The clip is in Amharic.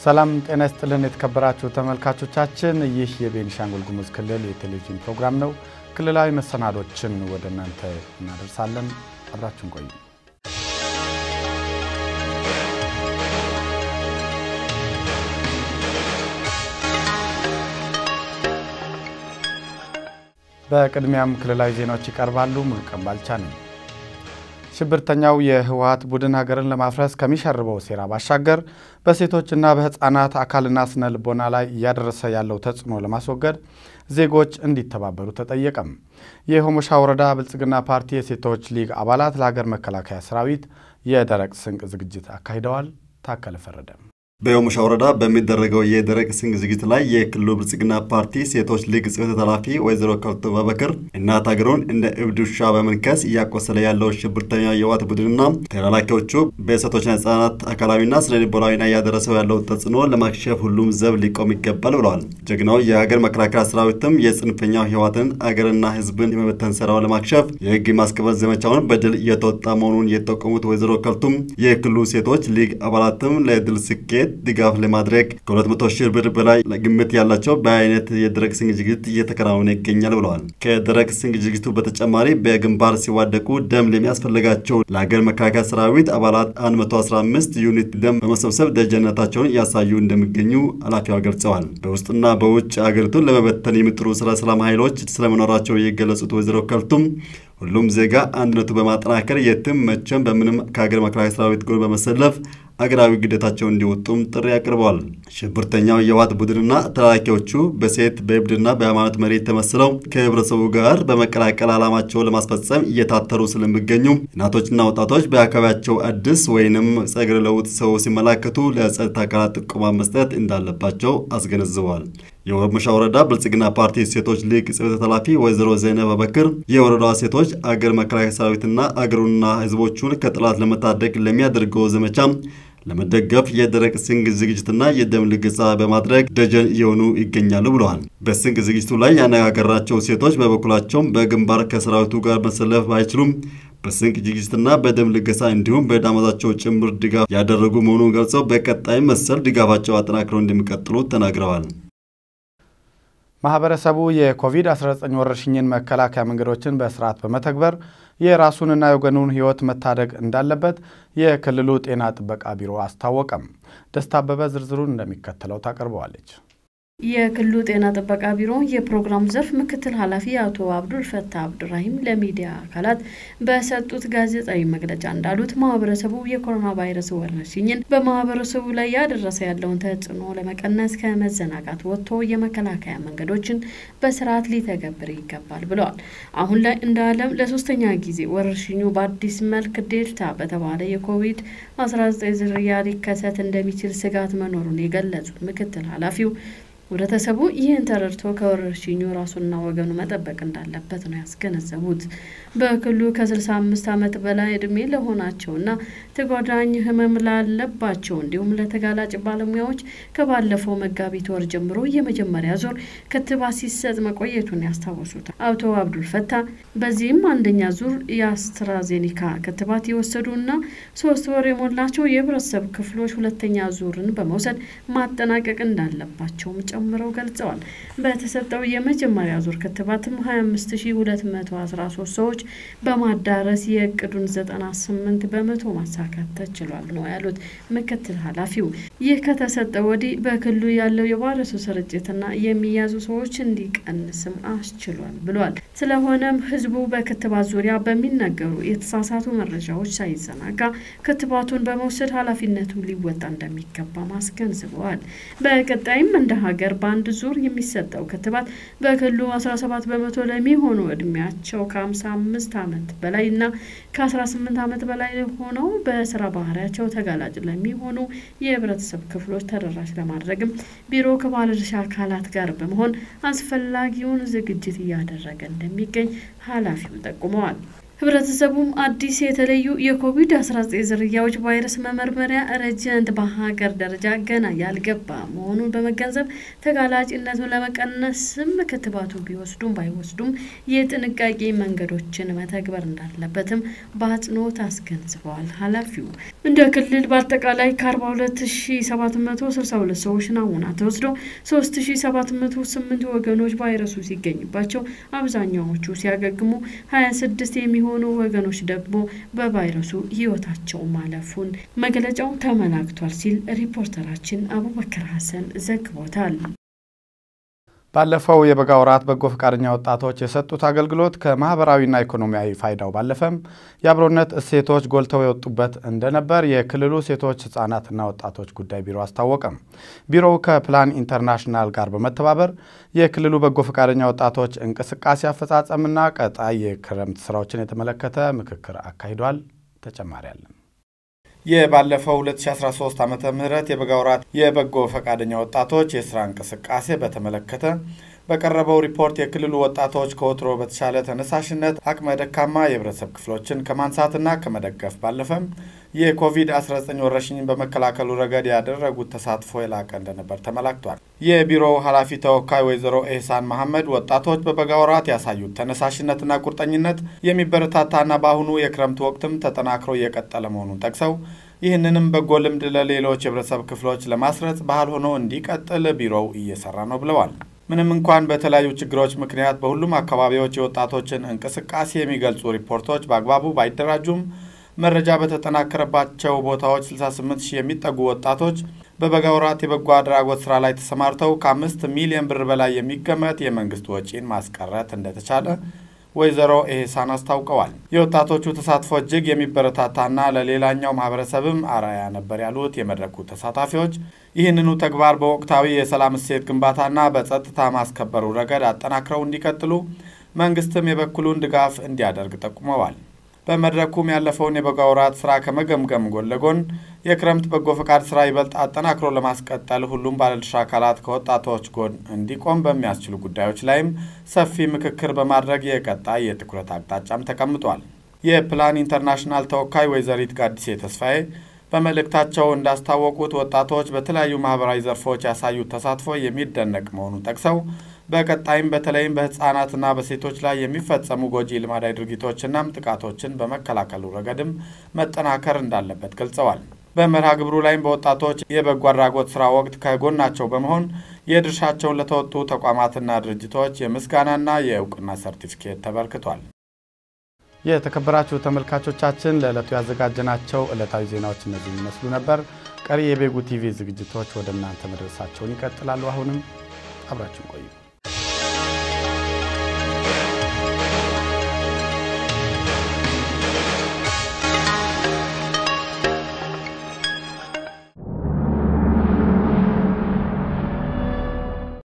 ሰላም ጤና ይስጥልን የተከበራችሁ ተመልካቾቻችን፣ ይህ የቤኒሻንጉል ጉሙዝ ክልል የቴሌቪዥን ፕሮግራም ነው። ክልላዊ መሰናዶችን ወደ እናንተ እናደርሳለን። አብራችን ቆዩ። በቅድሚያም ክልላዊ ዜናዎች ይቀርባሉ። ሙሉቀን ባልቻ ነኝ። ሽብርተኛው የህወሀት ቡድን ሀገርን ለማፍረስ ከሚሸርበው ሴራ ባሻገር በሴቶችና በህፃናት አካልና ስነ ልቦና ላይ እያደረሰ ያለው ተጽዕኖ ለማስወገድ ዜጎች እንዲተባበሩ ተጠየቀም። የሆሞሻ ወረዳ ብልጽግና ፓርቲ የሴቶች ሊግ አባላት ለሀገር መከላከያ ሰራዊት የደረቅ ስንቅ ዝግጅት አካሂደዋል። ታከለ ፈረደ በሆሞሻ ወረዳ በሚደረገው የደረቅ ስንቅ ዝግጅት ላይ የክልሉ ብልጽግና ፓርቲ ሴቶች ሊግ ጽሕፈት ኃላፊ ወይዘሮ ከልቶ በበክር እናት ሀገሩን እንደ እብድ ውሻ በመንከስ እያቆሰለ ያለው ሽብርተኛ የህወሓት ቡድንና ተላላኪዎቹ በሴቶችና ህጻናት አካላዊና ስነ ልቦናዊና እያደረሰው ያለው ተጽዕኖ ለማክሸፍ ሁሉም ዘብ ሊቆም ይገባል ብለዋል። ጀግናው የሀገር መከላከያ ሰራዊትም የጽንፈኛው ህወሓትን አገርና ህዝብን የመበተን ስራውን ለማክሸፍ የህግ ማስከበር ዘመቻውን በድል እየተወጣ መሆኑን የጠቆሙት ወይዘሮ ከልቱም የክልሉ ሴቶች ሊግ አባላትም ለድል ስኬት ድጋፍ ለማድረግ ከ200 ሺህ ብር በላይ ግምት ያላቸው በአይነት የደረቅ ስንቅ ዝግጅት እየተከናወነ ይገኛል ብለዋል። ከደረቅ ስንቅ ዝግጅቱ በተጨማሪ በግንባር ሲዋደቁ ደም ለሚያስፈልጋቸው ለሀገር መከላከያ ሰራዊት አባላት 115 ዩኒት ደም በመሰብሰብ ደጀነታቸውን እያሳዩ እንደሚገኙ ኃላፊዋ ገልጸዋል። በውስጥና በውጭ አገሪቱን ለመበተን የሚጥሩ ስለ ሰላም ኃይሎች ስለመኖራቸው የገለጹት ወይዘሮ ከልቱም ሁሉም ዜጋ አንድነቱ በማጠናከር የትም መቼም በምንም ከሀገር መከላከያ ሰራዊት ጎን በመሰለፍ አገራዊ ግዴታቸውን እንዲወጡም ጥሪ አቅርበዋል። ሽብርተኛው የህወሓት ቡድንና ተላላኪዎቹ በሴት በእብድና በሃይማኖት መሪ ተመስለው ከህብረተሰቡ ጋር በመቀላቀል ዓላማቸውን ለማስፈጸም እየታተሩ ስለሚገኙ እናቶችና ወጣቶች በአካባቢያቸው አዲስ ወይንም ጸጉረ ለውጥ ሰው ሲመላከቱ ለጸጥታ አካላት ጥቆማ መስጠት እንዳለባቸው አስገነዝበዋል። የሆሞሻ ወረዳ ብልጽግና ፓርቲ ሴቶች ሊግ ጽሕፈት ኃላፊ ወይዘሮ ዘይነብ አበክር የወረዳዋ ሴቶች አገር መከላከያ ሰራዊትና አገሩና ህዝቦቹን ከጠላት ለመታደግ ለሚያደርገው ዘመቻ ለመደገፍ የደረቅ ስንቅ ዝግጅትና የደም ልገሳ በማድረግ ደጀን እየሆኑ ይገኛሉ ብለዋል። በስንቅ ዝግጅቱ ላይ ያነጋገራቸው ሴቶች በበኩላቸውም በግንባር ከሰራዊቱ ጋር መሰለፍ አይችሉም በስንቅ ዝግጅትና በደም ልገሳ እንዲሁም በዳመዛቸው ጭምር ድጋፍ ያደረጉ መሆኑን ገልጸው በቀጣይ መሰል ድጋፋቸው አጠናክረው እንደሚቀጥሉ ተናግረዋል። ማህበረሰቡ የኮቪድ-19 ወረርሽኝን መከላከያ መንገዶችን በስርዓት በመተግበር የራሱንና የወገኑን ሕይወት መታደግ እንዳለበት የክልሉ ጤና ጥበቃ ቢሮ አስታወቀም። ደስታ አበበ ዝርዝሩን እንደሚከተለው ታቀርበዋለች። የክልሉ ጤና ጥበቃ ቢሮ የፕሮግራሙ ዘርፍ ምክትል ኃላፊ አቶ አብዱል ፈታ አብዱራሂም ለሚዲያ አካላት በሰጡት ጋዜጣዊ መግለጫ እንዳሉት ማህበረሰቡ የኮሮና ቫይረስ ወረርሽኝን በማህበረሰቡ ላይ ያደረሰ ያለውን ተጽዕኖ ለመቀነስ ከመዘናጋት ወጥቶ የመከላከያ መንገዶችን በስርዓት ሊተገብር ይገባል ብለዋል። አሁን ላይ እንደ ዓለም ለሶስተኛ ጊዜ ወረርሽኙ በአዲስ መልክ ዴልታ በተባለ የኮቪድ 19 ዝርያ ሊከሰት እንደሚችል ስጋት መኖሩን የገለጹት ምክትል ኃላፊው ህብረተሰቡ ይህን ተረድቶ ከወረርሽኙ ራሱና ወገኑ መጠበቅ እንዳለበት ነው ያስገነዘቡት። በክልሉ ከ65 ዓመት በላይ እድሜ ለሆናቸውና ተጓዳኝ ህመም ላለባቸው እንዲሁም ለተጋላጭ ባለሙያዎች ከባለፈው መጋቢት ወር ጀምሮ የመጀመሪያ ዙር ክትባት ሲሰጥ መቆየቱን ያስታወሱት አቶ አብዱል ፈታ በዚህም አንደኛ ዙር የአስትራዜኒካ ክትባት የወሰዱና ሶስት ወር የሞላቸው የህብረተሰብ ክፍሎች ሁለተኛ ዙርን በመውሰድ ማጠናቀቅ እንዳለባቸውም ጨምረው ገልጸዋል። በተሰጠው የመጀመሪያ ዙር ክትባትም 25213 ሰዎች በማዳረስ የእቅዱን 98 በመቶ ማሳካት ተችሏል ነው ያሉት ምክትል ኃላፊው። ይህ ከተሰጠ ወዲህ በክልሉ ያለው የቫይረሱ ስርጭትና የሚያዙ ሰዎች እንዲቀንስም አስችሏል ብሏል። ስለሆነም ህዝቡ በክትባት ዙሪያ በሚነገሩ የተሳሳቱ መረጃዎች ሳይዘናጋ ክትባቱን በመውሰድ ኃላፊነቱን ሊወጣ እንደሚገባም አስገንዝበዋል። በቀጣይም እንደ ሀገር በአንድ ዙር የሚሰጠው ክትባት በክልሉ 17 በመቶ ለሚሆኑ እድሜያቸው ከ55 ዓመት በላይ እና ከ18 ዓመት በላይ ሆነው በስራ ባህሪያቸው ተጋላጭ ለሚሆኑ የህብረተሰብ ክፍሎች ተደራሽ ለማድረግም ቢሮ ከባለድርሻ አካላት ጋር በመሆን አስፈላጊውን ዝግጅት እያደረገ እንደሚገኝ ኃላፊው ጠቁመዋል። ህብረተሰቡም አዲስ የተለዩ የኮቪድ-19 ዝርያዎች ቫይረስ መመርመሪያ ረጀንት በሀገር ደረጃ ገና ያልገባ መሆኑን በመገንዘብ ተጋላጭነቱን ለመቀነስም ክትባቱ ቢወስዱም ባይወስዱም የጥንቃቄ መንገዶችን መተግበር እንዳለበትም በአጽንኦት አስገንዝበዋል ኃላፊው። እንደ ክልል በአጠቃላይ ከ42762 ሰዎች ናሙና ተወስዶ 3708 ወገኖች ቫይረሱ ሲገኝባቸው አብዛኛዎቹ ሲያገግሙ 26 የሚሆኑ ወገኖች ደግሞ በቫይረሱ ህይወታቸው ማለፉን መግለጫው ተመላክቷል ሲል ሪፖርተራችን አቡበከር ሀሰን ዘግቦታል። ባለፈው የበጋ ወራት በጎ ፈቃደኛ ወጣቶች የሰጡት አገልግሎት ከማህበራዊና ኢኮኖሚያዊ ፋይዳው ባለፈም የአብሮነት እሴቶች ጎልተው የወጡበት እንደነበር የክልሉ ሴቶች ህጻናትና ወጣቶች ጉዳይ ቢሮ አስታወቀም። ቢሮው ከፕላን ኢንተርናሽናል ጋር በመተባበር የክልሉ በጎ ፈቃደኛ ወጣቶች እንቅስቃሴ አፈጻጸምና ቀጣይ የክረምት ስራዎችን የተመለከተ ምክክር አካሂዷል። ተጨማሪ አለን። የባለፈው 2013 ዓመተ ምህረት የበጋ ወራት የበጎ ፈቃደኛ ወጣቶች የስራ እንቅስቃሴ በተመለከተ በቀረበው ሪፖርት የክልሉ ወጣቶች ከወትሮ በተሻለ ተነሳሽነት አቅመ ደካማ የህብረተሰብ ክፍሎችን ከማንሳትና ከመደገፍ ባለፈም የኮቪድ-19 ወረርሽኝን በመከላከሉ ረገድ ያደረጉት ተሳትፎ የላቀ እንደነበር ተመላክቷል። የቢሮው ኃላፊ ተወካይ ወይዘሮ ኤህሳን መሐመድ ወጣቶች በበጋ ወራት ያሳዩት ተነሳሽነትና ቁርጠኝነት የሚበረታታና በአሁኑ የክረምት ወቅትም ተጠናክሮ እየቀጠለ መሆኑን ጠቅሰው ይህንንም በጎ ልምድ ለሌሎች የህብረተሰብ ክፍሎች ለማስረጽ ባህል ሆኖ እንዲቀጥል ቢሮው እየሰራ ነው ብለዋል። ምንም እንኳን በተለያዩ ችግሮች ምክንያት በሁሉም አካባቢዎች የወጣቶችን እንቅስቃሴ የሚገልጹ ሪፖርቶች በአግባቡ ባይደራጁም መረጃ በተጠናከረባቸው ቦታዎች 68 ሺህ የሚጠጉ ወጣቶች በበጋ ወራት የበጎ አድራጎት ስራ ላይ ተሰማርተው ከአምስት ሚሊዮን ብር በላይ የሚገመት የመንግስት ወጪን ማስቀረት እንደተቻለ ወይዘሮ ኤህሳን አስታውቀዋል። የወጣቶቹ ተሳትፎ እጅግ የሚበረታታና ለሌላኛው ማህበረሰብም አርአያ ነበር ያሉት የመድረኩ ተሳታፊዎች ይህንኑ ተግባር በወቅታዊ የሰላም እሴት ግንባታና በጸጥታ ማስከበሩ ረገድ አጠናክረው እንዲቀጥሉ መንግስትም የበኩሉን ድጋፍ እንዲያደርግ ጠቁመዋል። በመድረኩም ያለፈውን የበጋ ወራት ስራ ከመገምገም ጎን ለጎን የክረምት በጎ ፈቃድ ስራ ይበልጥ አጠናክሮ ለማስቀጠል ሁሉም ባለድርሻ አካላት ከወጣቶች ጎን እንዲቆም በሚያስችሉ ጉዳዮች ላይም ሰፊ ምክክር በማድረግ የቀጣይ የትኩረት አቅጣጫም ተቀምጧል። የፕላን ኢንተርናሽናል ተወካይ ወይዘሪት ጋዲሴ ተስፋዬ በመልእክታቸው እንዳስታወቁት ወጣቶች በተለያዩ ማህበራዊ ዘርፎች ያሳዩት ተሳትፎ የሚደነቅ መሆኑን ጠቅሰው በቀጣይም በተለይም በህፃናትና በሴቶች ላይ የሚፈጸሙ ጎጂ ልማዳዊ ድርጊቶችናም ጥቃቶችን በመከላከሉ ረገድም መጠናከር እንዳለበት ገልጸዋል። በመርሃ ግብሩ ላይም በወጣቶች የበጎ አድራጎት ስራ ወቅት ከጎናቸው በመሆን የድርሻቸውን ለተወጡ ተቋማትና ድርጅቶች የምስጋናና የእውቅና ሰርቲፊኬት ተበርክቷል። የተከበራችሁ ተመልካቾቻችን ለዕለቱ ያዘጋጀናቸው ዕለታዊ ዜናዎች እነዚህ ይመስሉ ነበር። ቀሪ የቤጉ ቲቪ ዝግጅቶች ወደ እናንተ መድረሳቸውን ይቀጥላሉ። አሁንም አብራችን ቆዩ።